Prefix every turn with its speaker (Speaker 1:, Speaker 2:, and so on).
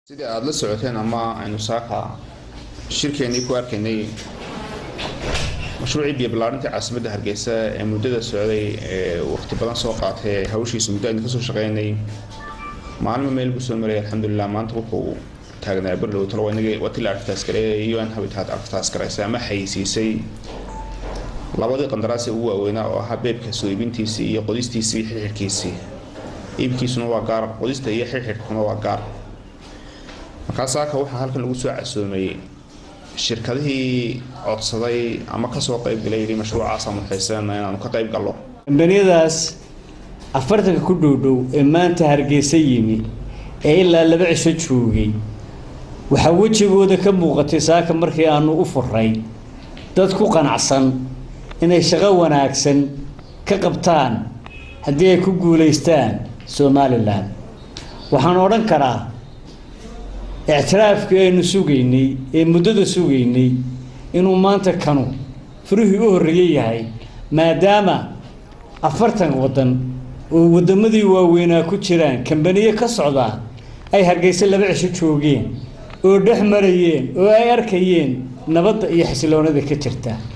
Speaker 1: sidii aada la socoteen ama aynu saaka shirkeennii ku arkaynay mashruucii biyo ballaarintii caasimadda hargeysa ee muddada socday ee waqti badan soo qaatay ee hawshiisa muddo aynu kasoo shaqeynay maalmo meel buu soo marayay alxamdulilah maanta wuxuu taagnaa bardhow talo watii la arftaas gareeyay un habitat arftaas garaysay ama xayisiisay labadii qandaraas ee ugu waaweynaa oo ahaa beebka soo iibintiisii iyo qodistiisii iyo xirxirhkiisii iibkiisuna waa gaar qodista iyo xirxirhkuna waa gaar markaa saaka waxaa halkan lagu soo casoomay shirkadihii codsaday ama kasoo qaybgalay yidhi mashruucaasa mudxaysanana inaanu ka qayb gallo
Speaker 2: kambaniyadaas afartanka ku dhowdhow ee maanta hargeysa yimi ee ilaa laba cisho joogay waxaa wejigooda ka muuqatay saaka markii aanu u furay dad ku qanacsan inay shaqo wanaagsan ka qabtaan haddii ay ku guulaystaan somalilan waxaan odhan karaa ictiraafkii aynu sugaynay ee muddada sugaynay inuu maanta kanu furihii u horreeyey yahay maadaama afartan waddan oo waddamadii waaweynaa ku jiraan kambaniyo ka socdaa ay hargeysa laba cisho joogeen oo dhex marayeen oo ay arkayeen nabadda iyo xasiloonada ka jirta